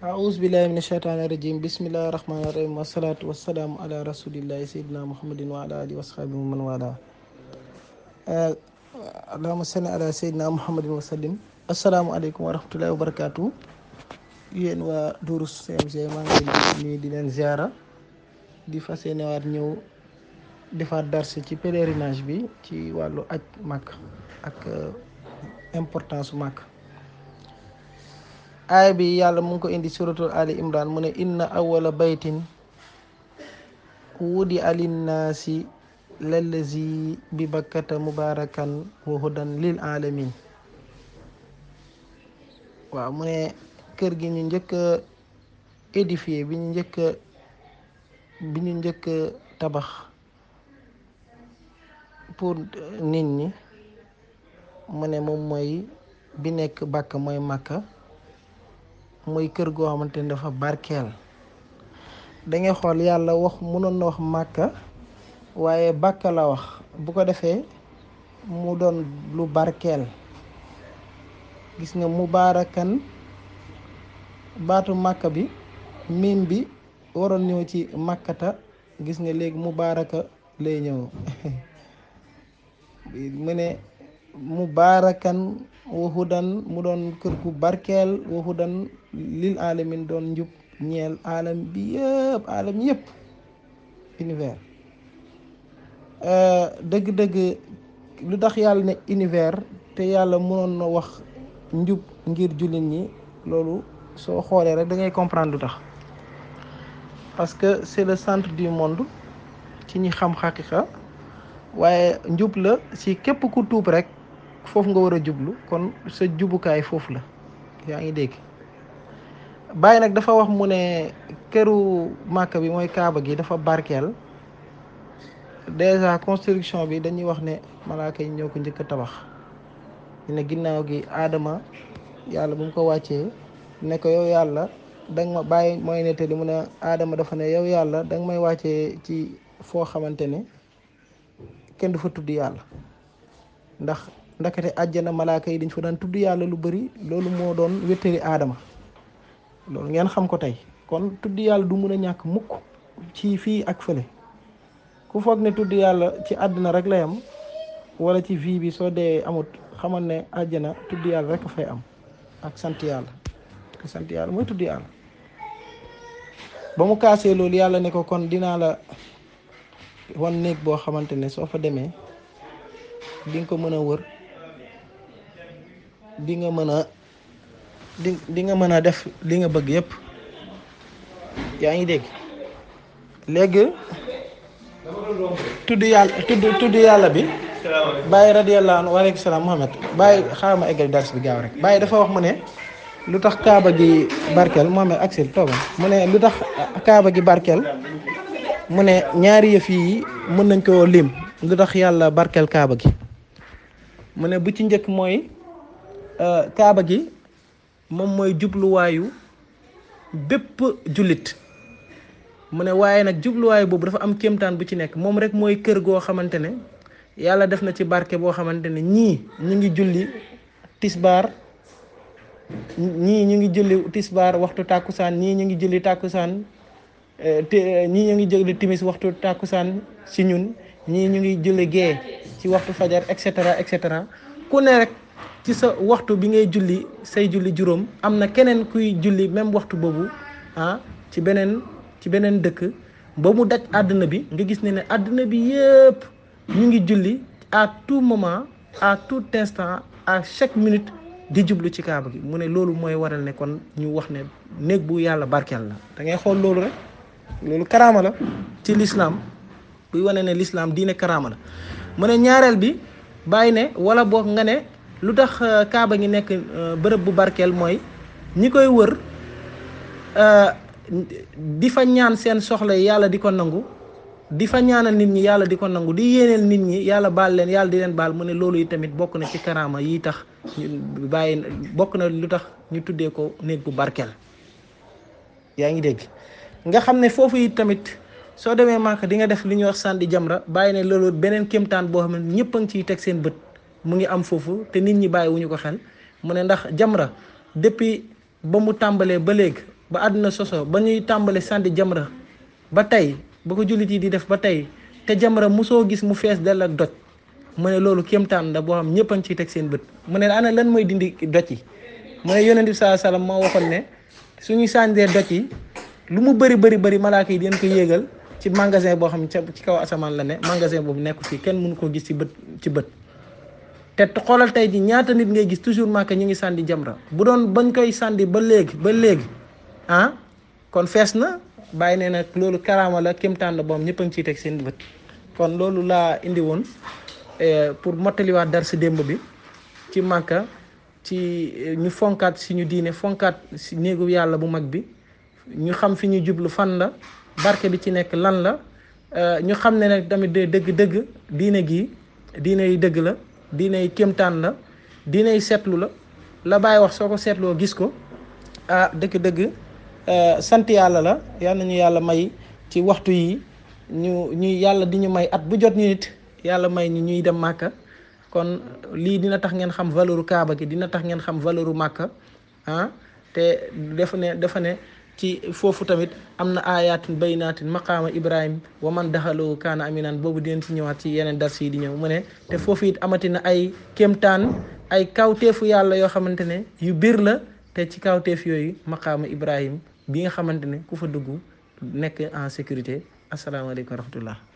أعوذ بالله من الشيطان الرجيم بسم الله الرحمن الرحيم والصلاة والسلام على رسول الله سيدنا محمد وعلى آله وصحبه ومن والاه اللهم صل على سيدنا محمد وسلم السلام عليكم ورحمة الله وبركاته yéen waa Durus CMG maa ngi leen di nuyu di leen ziara di fas yéene waat ñëw defaat darse ci pèlerinage bi ci wàllu aj màkk ak importance su màkk aaya bi yàlla mu ngi ko indi suratul ali imran mu ne inna awala baytin wudi alinnaasi lallazi bi bakkata mubarakan wa hudan lil alamin waaw mu ne kër gi ñu njëkk a édifié bi ñu njëkk a bi ñu njëkk a tabax pour nit ñi mu ne moom mooy bi nekk bàkk mooy màkka mooy kër goo xamante ni dafa barkeel da ngay xool yàlla wax mënoon na wax màkka waaye bàkka la wax bu ko defee mu doon lu barkeel gis nga mubaarakan baatu màkka bi miim bi waroon ñëw ci màkkata gis nga léegi mubaaraka lay ñëw mu ne mubaarakan wahudan mu doon kër gu barkeel wahudan lil alamin doon njub ñeel alam bi yëpp alam yëpp univers dëgg-dëgg lu tax yàlla ne univers te yàlla mënoon na wax njub ngir jullit ñi loolu soo xoolee rek da ngay comprendre lu tax parce que c'est le centre du monde ci ñi xam xaqiqa waaye njub la si képp ku tuub rek foofu nga war a jublu kon sa jubukaay foofu la yaa ngi dégg bàyyi nag dafa wax mu ne këru màkk bi mooy kaaba gi dafa barkeel déjà construction bi dañuy wax ne malaaka yi ñoo ko njëkk a tabax ñu ne ginnaaw gi aadama yàlla bu mu ko wàccee ne ko yow yàlla danga ma bàyyi mooy nettali mu ne aadama dafa ne yow yàlla danga may wàccee ci foo xamante ne kenn du fa tudd yàlla ndax ndakate àjjana malaaka yi dañ fa daan tudd yàlla lu bari loolu moo doon wéttali aadama loolu ngeen xam ko tey kon tudd yàlla du mun a ñàkk mukk ci fii ak fële ku foog ne tudd yàlla ci àddina rek lay am wala ci vie bi soo dee amut xamal ne àjjana tudd yàlla rek a fay am ak sant yàlla sant yàlla mooy tudd yàlla ba mu kaasee loolu yàlla ne ko kon dinaa la wan néeg boo xamante ne soo fa demee di nga ko mën a wër di nga mën a di di nga mën a def li nga bëgg yépp yaa ngi dégg léegi tudd yàlla tudd tudd yàlla bi bàyyi radiyallahu anhu waaleykum salaam Muhammad bàyyi xaaral ma eggal dars bi gaaw rek bàyyi dafa wax mu ne lu tax kaaba gi barkeel Muhammad aksil toogal mu ne lu tax kaaba gi barkeel mu ne ñaari yëf yi mën nañ ko lim lu tax yàlla barkeel kaaba gi mu ne bu ci njëkk mooy kaaba gi moom mooy jubluwaayu bépp jullit mu ne waaye nag jubluwaay boobu dafa am kéemtaan bu ci nekk moom rek mooy kër goo xamante ne yàlla def na ci barke boo xamante ne ñii ñu ngi julli tisbaar ñii ñu ngi julli tisbaar waxtu tàkkusaan ñii ñu ngi julli tàkkusaan te ñii ñu ngi julli timis waxtu tàkkusaan si ñun ñii ñu ngi julli gee ci waxtu fajar et cetera et cetera ku ne rek ci sa waxtu bi ngay julli say julli juróom am na keneen kuy julli même waxtu boobu ah ci beneen ci beneen dëkk ba mu daj àdduna bi nga gis ne ne àdduna bi yëpp ñu ngi julli à tout moment à tout instant à chaque minute di jublu ci kaaba gi mu ne loolu mooy waral ne kon ñu wax ne néeg bu yàlla barkeel la da ngay xool loolu rek loolu karaama la ci lislaam buy wane ne lislaam diine karaama la mu ne ñaareel bi bàyyi ne wala boog nga ne lu tax kaaba gi nekk bërëb bu barkeel mooy ñi koy wër di fa ñaan seen soxla yi yàlla di ko nangu di fa ñaanal nit ñi yàlla di ko nangu di yéeneel nit ñi yàlla baal leen yàlla di leen baal mu ne loolu yi tamit bokk na ci karaama yi tax ñu bàyyi bokk na lu tax ñu tuddee ko néeg bu barkeel yaa ngi dégg nga xam ne foofu yi tamit soo demee Màkka di nga def li ñuy wax sànni jamra bàyyi ne loolu beneen kéemtaan boo xam ne ñëpp a ngi ciy teg seen bët mu ngi am foofu te nit ñi bàyyi wu ñu ko xel mu ne ndax jamra depuis ba mu tàmbalee ba léegi ba àdduna soso ba ñuy tàmbale sànni jamra ba tey ba ko jullit yi di def ba tey te jamra mosoo gis mu fees dell ak doj mu ne loolu kéemtaan la boo xam ñëpp a ngi ciy teg seen bët mu ne ana lan mooy dindi doj yi mu ne yonent bi saa salaam moo waxoon ne suñuy sàndee doj yi lu mu bëri bëri bëri malaaka yi dinañ ko yéegal ci magasin boo xam ne ci kaw asamaan la ne magasin boobu nekku fii kenn mënu koo gis ci bët ci bët te xoolal tey ji ñaata nit ngay gis toujours Màkka ñu ngi sànni jamra bu doon bañ koy sànni ba léegi ba léegi ah kon fees na bàyyi nee nag loolu karaama la kéemtaan la boom ñëpp a ngi ciy teg seen bët kon loolu laa indi woon pour mottaliwaat dar si démb bi ci Màkka ci ñu fonkaat suñu diine fonkaat si néegu yàlla bu mag bi ñu xam fi ñu jublu fan la barke bi ci nekk lan la ñu xam ne nag tamit dëgg-dëgg diine gi diine yi dëgg la diine yi kéemtaan la diine yi seetlu la la bàyyi wax soo ko seetloo gis ko ah dëgg-dëgg sant yàlla la yal nañu yàlla may ci waxtu yi ñu ñuy yàlla di ñu may at bu jot ñu nit yàlla may ñu ñuy dem màkka kon lii dina tax ngeen xam valeuru kaaba gi dina tax ngeen xam valeuru màkka ah te dafa ne dafa ne ci foofu tamit am na ayatin baynaatin maqaama ibrahim wa man daxaloo kaana aminan boobu dinañ ci ñëwaat ci yeneen dars yi di ñëw mu ne te foofu it amati na ay kéemtaan ay kawteefu yàlla yoo xamante ne yu biir la te ci kawteef yooyu maqaama ibrahim bi nga xamante ne ku fa dugg nekk en sécurité asalaamaaleykum wa rahmatullah